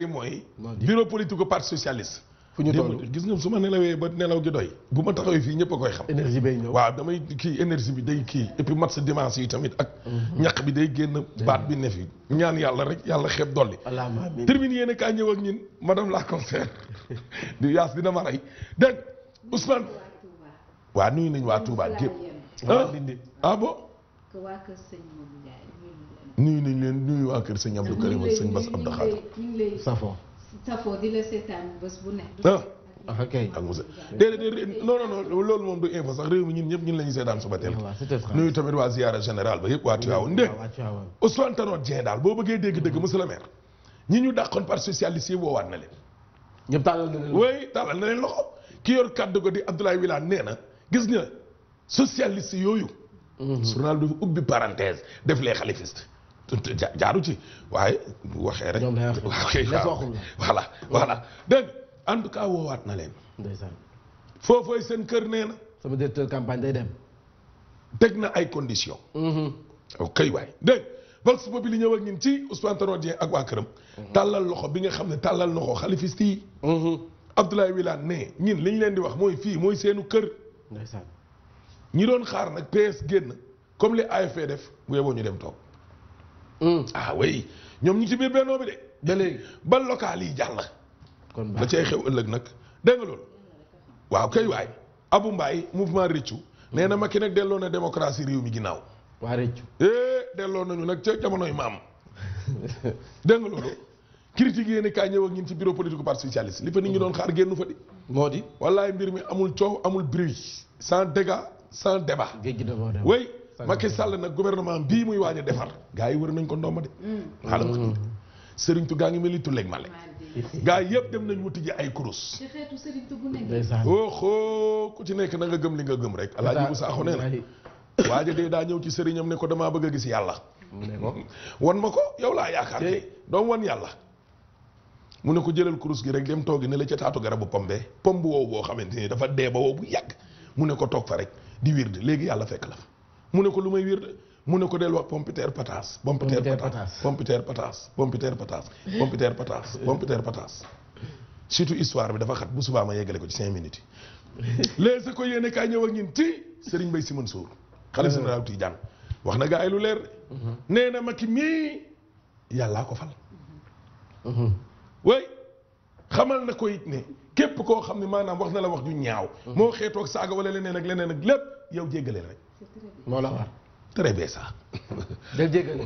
mooy moo di. bureau politique parti socialiste fu ñu toll gis nga su ma nelawee ba nelaw gi doy bu ma taxawee fii ñëpp a koy xam énergie bay ñëw. waaw damay kii énergie bi day kii et puis match dimanche yi tamit ak ñaq bi day génn baat bi ne fi ñaan yàlla rek yàlla xeeb dolli allahumma amiin. termine yéen kaa ñëw ak ñin madame la conseillère di yaas dina ma rey dégg Ousmane waa nuyu nañ waa Touba gépp waa ah Ndindi. ah bon que waa kër sëñ Modou Ndiaye nuyu nuyu nañ leen. nañ leen nuyu waa kër sëñ Abdou Karim ak sëñ Bass Abdou Khadre ñu ngi lay Safo. safoo di la seetaan bés bu ne. ah ah ok. ak Moussa déedéet déedéet non non non loolu moom du info sax réew mi ñun ñëpp ñun la ñu seetaan suba teel waaw c'était ça. nuyu tamit waa ziara général ba yëpp waa Tivaouane ndég waaw waa Tivaouane. Ousmane Tanor Dieng daal boo bëggee dégg-dëgg monsieur le maire ñi ñu dàqoon parti socialiste yi woowaat na leen ñëpp tàllal na leen. oui tàllal na leen loxo ki yor kàddu ko di Abdoulaye Wilane nee na gis nga socialiste yooyu journal dafa ubbi parenthèse def les xalifistes te ja- jaaru ci waaye bu waxee rek Ñoom lay wax. waaw kay Les waaw waxul la. voilà voilà dégg nga en tout cas woowaat na leen ndeysaan. foofooy seen kër nee na sama directeur campagne day dem. teg na ay conditions ok waay dégg vox populi ñëw ak ñun ci Ousmane Tanor Dieng ak waa këram tàllal loxo bi nga xam ne tàllal loxo xalifiste yi Abdoulaye Wilane ne ñin li ñu leen di wax mooy fii mooy seenu kër ndeysaan. ñi doon xaar nag PS génn comme li AFP def bu yeboo ñu dem toog ah oui ñoom ñu ci biir bennoo bi de ba léegi. ba local yi jàll kon la baax cay xew ëllëg nag dégg nga loolu waaw kay waay Abou Mbaye mouvement Riccu nee na Macky nag delloo na démocratie réew mi ginnaaw waa Rëccu. eh delloo nañu nag ca jamonoy maam dégg nga loolu critique yéen kaay ñëw ak ñun ci bureau politique parti socialiste li fa nit ñi doon xaar génn fa di moo di. wallaay mbir mi amul coow amul bruit sans dégâts sans débat géej gi dafa dem. way Macky Sall nag gouvernement bii muy waaj a defar gars yi wër nañ ko ndomba de xaaral ma sëriñ tu gaa ngi mel ni tulleeg male gars yi yëpp dem nañ wuti ji ay kurus ci xeetu sëriñ tu bu nekk. ndeysaan. oho ku ci nekk na nga gëm li nga gëm rek alaaji bu saaxu nee na waaja dee daa ñëw ci sëriñam ne ko damaa bëgg a gis yàlla mu ne ko. wan ma ko yow laa yaakaar Tey. kay doom wan yàlla mu ne ko jëlal kurus gi rek dem toogi ne la ca taatu garabu pombe pom bu wow boo xamante ni dafa dee ba wow bu yàgg mu ne ko toog fa rek di wirde léegi yàlla fekk la fa mu ne ko lu may wirde mu ne ko del wax pompiteer pataas pompiteer Pompiteer pataas pataas. pompiteer pataas pompiteer pataas pompiteer pataas pompiteer pataas surtout histoire bi dafa xat bu subaa ma yeggale ko ci cinq minutes yi léegi ko yéene kaay ñëw ak ñun ci Serigne Mbaye Sy Mansour xalifa général Tidiane wax na gaa yi lu leer de nee na Macky mii yàllaa ko fal way xamal na ko it ne képp koo xam ne maanaam wax na la wax ju ñaaw moo xeetoog saaga wala leneen ak leneen ak lépp yow jéggaleel rek moo la war. très bien ça del jéggale.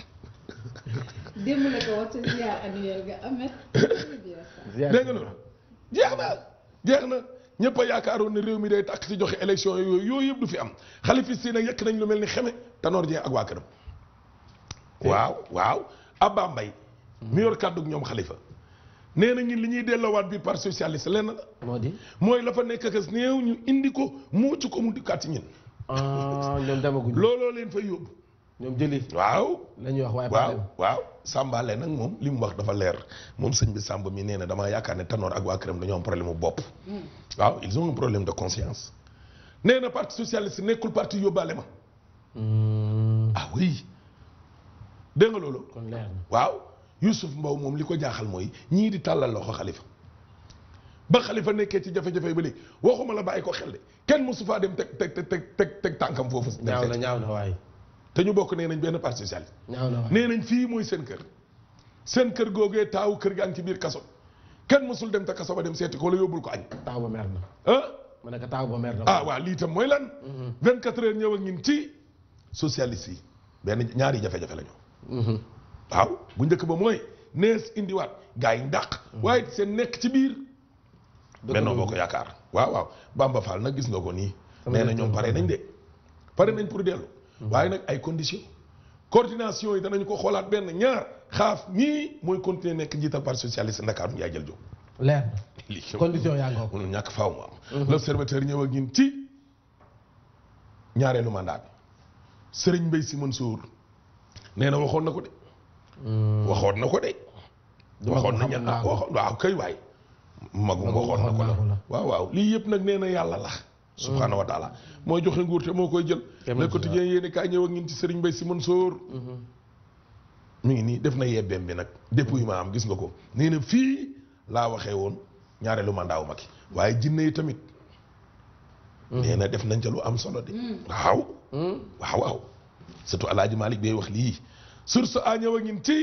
démb la ko wax ci ziar annuel ga amet. ziar. dégg nga loolu jeex na jeex na ñëpp a yaakaaroon ne réew mi day tàkk ci joxe élection yooyu yooyu yëpp du fi am xalifis yi nag yekk nañ lu mel ni xeme Tanor Dieng ak waa këram waaw waaw Abba Mbaye mi yor kàddug ñoom xalifa nee na ñun li ñuy delloowaat biir parti socialiste lenn la moo di. mooy la fa nekk ak néew ñu indi ko muucu ko mu dikkaat ci ñun ah ñoom demaguñu. looloo leen fa yóbbu ñoom jëli. waaw la ñuy wax waaye. waaw problème. waaw Sambale nag moom li mu wax dafa leer moom sëñ bi Samba mi nee na damaa yaakaar ne Tanor ak waa këram dañoo am problème mu bopp. waaw ils ont un problème de conscience. nee na parti socialiste nekkul parti yóbbaale ma. Hmm, ah oui dégg nga loolu. kon leer na. waaw Youssouf Mbow moom li ko jaaxal mooy ñii di tàllal loxo xalifa ba xalifa nekkee ci jafe-jafe ba léegi waxuma la bàyyi ko xel de kenn mosu faa dem teg teg teg teg teg tànkam foofu. dem ñaaw na seeti. ñaaw na waaye. te ñu bokk nee nañ benn parti socialiste. ñaaw na waaye. nee nañ fii mooy seen kër seen kër googee taawu kër gaa ngi ci biir kaso kenn mësul dem te kaso ba dem seeti ko wala yóbbul ko añ taaw ba mer na. ah ma ne ko taaw ba mer na. ah waa lii tam mooy lan 24 heures ñëw ak ñun ci socialiste yi benn ñaari jafe-jafe la ñu Mhm. waaw bu njëkk ba mooy nees indiwaat gaa yi ndàq waaye seen nekk ci biir Dëgg bennoo la. boo ko yaakaar waaw waaw Bamba Fall nag gis nga ko nii Sama nee na directeur ñoom pare nañ de pare nañ pour dellu waaye nag ay conditions coordination yi danañ ko xoolaat benn ñaar xaaf mii mooy continuer nekk njiital parti socialiste Ndakaaru Ndiaye jël jóg leer na. lii condition yaa ngoo ko. mënul ñàkk faaw mu am l'observateur ñëw ak ñun ci ñaareelu mandat bi Serigne Mbaye Sy Mansour nee na waxoon na ko de waxoon na ko de waxoon na ña ah waxoon waaw kay waay magum Magum waxoon na ko waxoon na ko la la. waaw waaw lii yëpp nag nee na yàlla la subhaanahu wa taala mooy joxe nguur te moo koy jël Te moo le ci quotidien yéeni kaay ñëw ak ñun ci Serigne Mbaye Sy Mansour mi ngi nii def na yebbeem bi nag dépouillement am gis nga ko nee na fii laa waxee woon ñaareelu mandat wu Macky waaye jinne yi tamit nee na def nañ ca lu am solo de waaw waaw waaw surtout alaaji Malick bay wax lii source a ñëw a ngin ci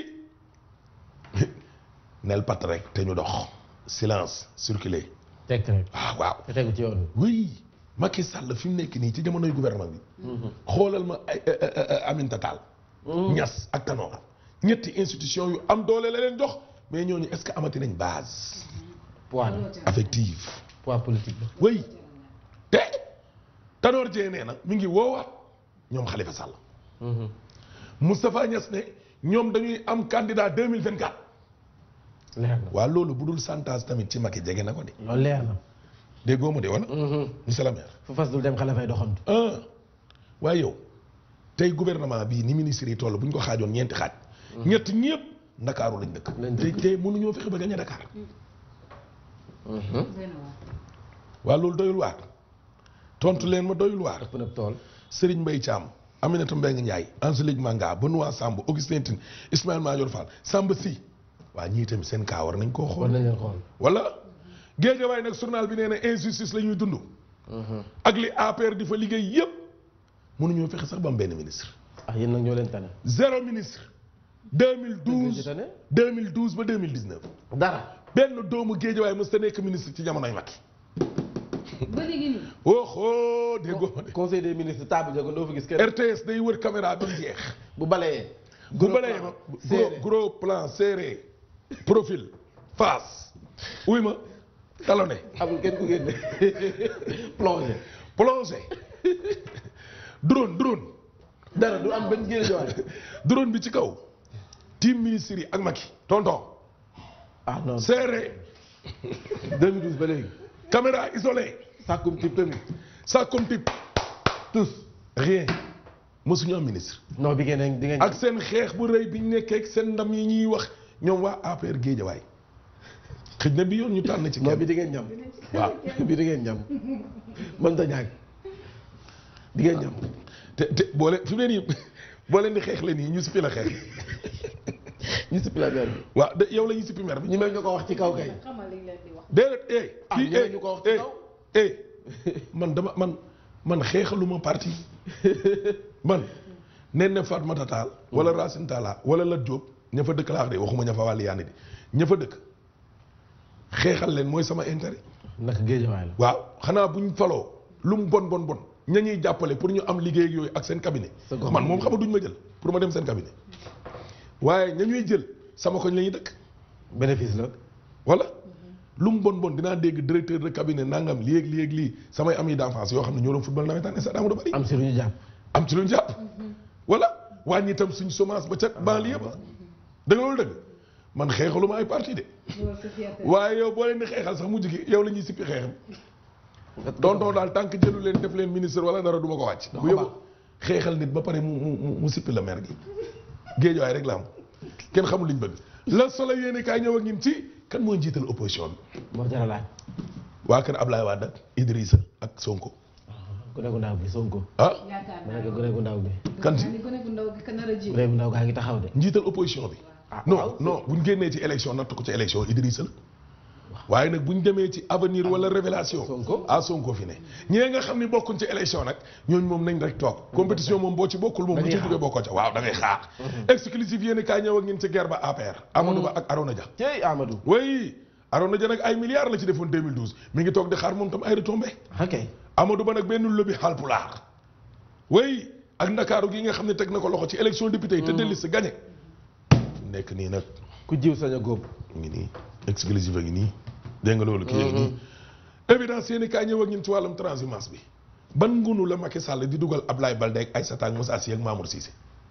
nel pat rek te ñu dox silence circuler tekk rek waaw waaw te tegu ci yoon oui Macky Sall fi mu nekk nii ci jamonoy gouvernement bi xoolal ma ay Aminata Tall Niass ak Tanor ñetti institution yu am doole la leen jox mais ñooñu est-ce que amati nañ base poids la affective poids politique la oui te Tanor Dieng nee na mi ngi woowaat ñoom Khalifa Sall Moustapha Niass ne ñoom dañuy am candidat 2024 leer na waa loolu bu dul chantage tamit ci Macky jege na ko de loolu leer na déggoo ma de wala monsieur le maire fu fas dul dem xale fay doxantu ah waaye yow tey gouvernement bii ni ministre yi toll bu ñu ko xaajoon ñeenti xaaj ñett ñëpp ndakaaru lañ dëkk Lañ te te mënuñoo fexe ba gañe Dakar benn waa waa loolu doyul waar tontu leen ma doyul waar ëpp na tool Serigne Mbaye Thiam Aminata Mbengue Ndiaye Angélique Manga Benoît Samb Augustin Tine Ismaël Madior Fall Samba Sy waa ñii tamit seen kaa war nañ koo war xool nañ leen xool wala Guédiawaye nag journal bi nee na injustice la ñuy dund ak li APR di fa liggéey yëpp mënuñoo fexe sax ba am benn ministre ah yéen nag ñoo leen tane zéro ministre Dëgg 2012 ci tane 2012 ba 2019 dara benn doomu Guédiawaye mës ta nekk ministre ci jamonoy Macky ba léegi nii oho déggoo ma de conseil des ministres table jago doo fa gis kenn RTS day wër caméra ba mu jeex bu balayee bu balee ma serré. gros gros plan serré profil face uy ma talonné amul kenn ku génne plongé plongé drone drone dara du am benn génne jowaay drone bi ci kaw team ministre yi ak Macky tonton ah non serré 2012 ba léegi caméra isolée sàkkum tib tamit ça comme type tous rien mësuñu am ministre non bi ngeen di ngeen ak seen xeex bu rëy bi ñu nekkee ak seen ndam yi ñuy wax ñoom waa APR Guédiawaye xëj na bi yoon ñu tànn ci non bi kenn di ngeen ñam waaw bi di ngeen ñam mën ta ñàkk di ngeen ñam te te boo leen fi mu ne nii boo leen di xeex leen nii ñu sippi la xeex ñu si plateau bi waaw de yow la ñuy sippi mer bi ñi mel ñu ko wax ci kaw kay xamal li ñu leen di wax déedéet eh Ah, kii ñeneen eh ñu ko wax ci eh kaw. eh man dama man man xeexaluma parti man nen ne Fatmata Tall wala Racine Talla wala Lat Diop ña fa dëkk laa wax de waxuma ña fa wàllu yaani di ña fa dëkk xeexal leen mooy sama intérêt naka géejawaay la waaw xanaa buñ faloo lu mu bon bon bon ña ñuy jàppale pour ñu am liggéey ak yooyu ak seen cabinet Sa gox man moom xam nga duñ ma jël pour ma dem seen cabinet waaye ña ñuy jël sama koñ la ñuy dëkk bénéfice la wala lu mu bon bon dinaa dégg directeur de cabinet nangam lii ak lii ak lii samay amis d'enfance yoo xam ne ñoo doon football nawetaan stade Amadou Barry am si lu ñu jàpp am ci lu ñu jàpp wala wàññi itam suñ semence ba ca banlieue ba dëgg loolu dëgg man xeexaluma ay parti de loolu sa fierté waaye yow boo leen di xeexal sax mujj gi yow la ñuy sippi xeexam tonton daal tant que jëlu leen def leen ministre wala dara du ma ko wàcc Da bu ko yóbbu xeexal nit ba pare mu mu mu- mu sippi la mer gi géej waay rek la am kenn xamul liñ bëgg la solo yéene kaay ñëw ak ñun ci kan mooy njiital opposition bi moo jar a laaj waa kër Ablaye Wade ak Idrissa ak Sonko gone gu ndaw bi Sonko ah yaakaar ma naa ne ko gone gu ndaw bi kan ci ni gone gu ndaw gi ka nar a ji gone gu ndaw gaa ngi taxaw de njiital opposition bi Ah, non waaw. non buñ génnee ci élection natt ko ci élection Idrissa la waaye nag buñ demee ci avenir wala révélation Sonko. ah Sonko fi ne ñee nga xam ni bokkuñ ci élection nag ñooñu moom nañ rek toog compétition moom boo ci bokkul moom bu Dañuy ci xaar. duggee bokkoo ca waaw da ngay xaar exclusif yéen kaay ñëw ak ñun ci guerre ba APR Amadou Ba ak Arona Dia cey Amadou oui Arona Dia nag ay milliards la ci defoon 2012 mi ngi toog di xaar moom tam ay retombées ok Amadou Ba nag benn lobby Haalpulaar oui ak ndakaaru gi nga xam ne teg na ko loxo ci élection député yi te dellis si gagné nekk nii nag ku jiw sañ a góob mu ngi nii exclusive a ngi nii dégg nga loolu kii a ngi nii évidence yéen i kaay ñëw ak ñun ci wàllum transhumance bi ban ngunu la Macky Sall di dugal Ablaye Baldé ak Aïssata ak Moussa Sy ak Mamour Cissé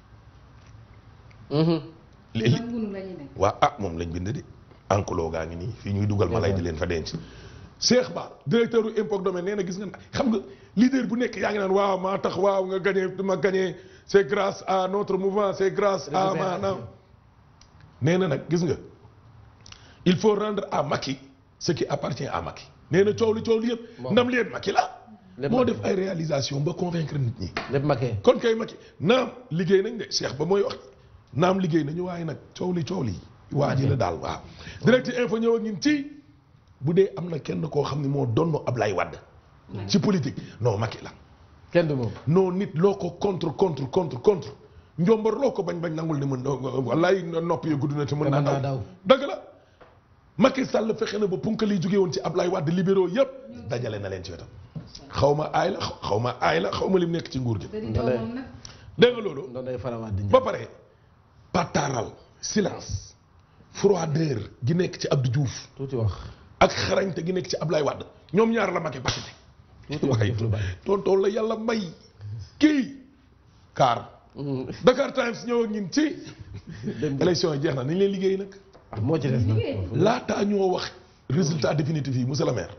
li li ban gunu la ñu nekk waa ah moom lañ bind de enclos gaa ngi nii fii ñuy dugal malay di leen fa denc Cheikh Ba directeur u impôt domaine nee na gis nga xam nga leader bu nekk yaa ngi naan waaw maa tax waaw nga gagné ma gagné c'est grâce à notre mouvement c'est grâce à maanaam nee na nag gis nga il faut rendre à Macky ce qui appartient à Macky nee na coow li coow li yëpp Bon. ndam leen Macky la Lépp moo Macky. def ay réalisation ba convaincre nit ñi lépp makkee kon kay Macky naam liggéey nañ de Cheikh Ba mooy wax naam liggéey nañu waaye nag coow li coow li waa ji la daal waaw direct info ñëw ak ñun ci bu dee am na kenn koo xam ne moo donn Ablaye Wade ci politique non Macky la kenn du moom non nit loo ko contre contre contre contre njombar loo ko bañ bañ nangul ni mën wallaay nopp yi gudd na te mën Te naa mën naa daw daw. dëgg la Macky Sall fexe na ba punkal yi jóge woon ci Ablaye Wade libéraux yëpp dajale na leen ci wetam xaw ma aay la xaw ma aay la xaw ma lim nekk ci nguur gi bëri doomam nag. dégg nga loolu ndox day farawaat di ba pare pataaral silence froideur gi nekk ci Abdou Diouf tuuti wax ak xarañte gi nekk ci Ablaye Wade ñoom ñaar la Macky paqueté tuuti wax waaye jëf lu bari tonton la yàlla may kii kaar Dakar Times ñëw ak ñun ci dem élection yi jeex na nañ leen liggéey nag ah moo ci des nag laataa ñoo wax résultat définitif yi monsieur le maire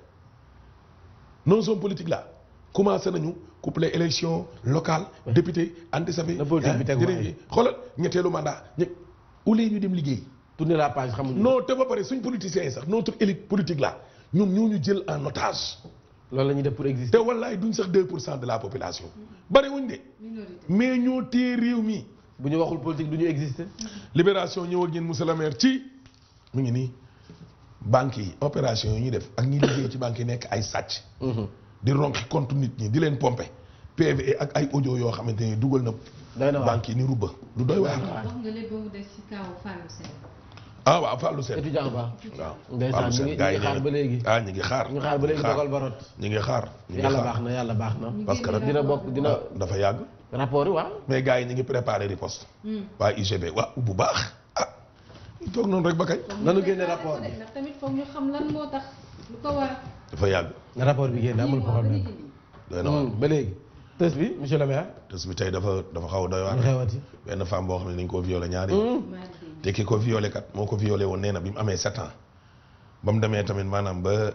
non zone politique là commencé nañu coupler élection locale député anti-safi Na politique bi tegu dinañ waaye. xoolal ñetteelu mandat ñë ulee ñu dem liggéey tourner la page xamuñu non te ba pare suñ politiciens yi sax notre élite politique là ñoom ñoo ñu jël en otage loolu la ñuy def pour te exister wallaay duñ sax 2 pour cent de la population bari wuñ de minorité. mais ñoo téye réew mi bu ñu waxul politique du ñu exister libération ñëw ak yéen monsieur le maire ci mu ngi nii banques yi opération yi ñuy def ak ñi liggéey ci banques yi nekk ay sàcc di ronqi compte nit ñi di leen pomper PV ak ay audio yoo xamante ni dugal na doy na waar banques yi ni rubba lu doy waar wax nga lépp ba mu des ci kaw Fallou Sène. ah waaw Fallou Sène étudiant ba waaw ndeysaan Fallou ñu Sène ngi gars yi ñu ngi xaar nee ba léegi na ah ñu ngi xaar ñu xaar ba léegi dogal ba rot ñu ngi xaar ñu ngi yàlla xaar baax na yàlla baax na ñu parce que génne nag dina rapport bokk bi. dina dafa yàgg rapport yi waaw mais gars yi ñu ngi préparé riposte waa UGB waa bu baax ah ñu toog noonu rek ba kañ nanu génne rapport bi ndax tamit foog ñu xam lan moo tax lu ko war. dafa yàgg na rapport bi génn amul lii moo bëri problème ci lii. doy na waar Hmm, ba léegi tës bi monsieur le maire tës bi tey dafa dafa xaw a doy waar lu xewati benn femme boo xam ne dañ koo violé ñaari yoon Hmm, maa ngi te ki ko violé kat moo ko violé woon nee na bi mu amee sept ans ba mu demee tamit maanaam ba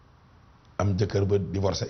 am jëkkër ba divorcé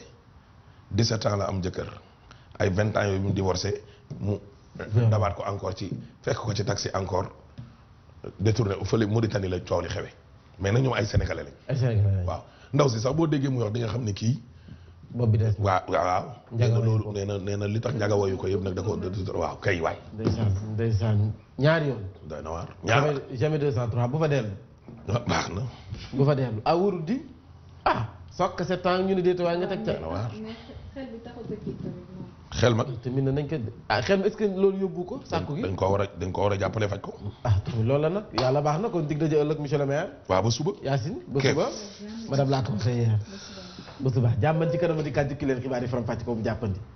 17 ans la am jëkkër ay 20 ans yooyu bi mu divorcé mu dabaat ko encore ci fekk ko ci taxi encore détourné fële Mauritanie la coow li xewe mais nag ñoom ay sénégalais lañ ay Sénégalais lañ. waaw ndaw si sax boo déggee muy wax di nga xam ne kii bopp bi des na waaw waaw nee Njaga na wayu loolu ko. nee na nee na li tax njaga wayu ko yëpp nag da ko da- waaw kay waay ndeysaan ndeysaan ñaari yoon doy na waar ñaar jamais jamais 203 bu fa dellu baax na bu fa dellu ah wóorul di ah sokk sept ans ñu ne déet waaye nga teg ca na waar mais xel bi taxut a kii tamit moom. xel ma te min nañ ko ah xel est-ce que loolu yóbbu ko sàkku gi dañ ko war a dañ ko war a jàppale faj ko ah tamit loolu la nag yàlla baax na kon dig daje ëllëg monsieur le maire waaw ba suba Yacine ba Keef. suba madame la conseillère ba suba jàmban ci kanam di kàddu ki leen xibaar yi faram fàcc ko bu jàppandi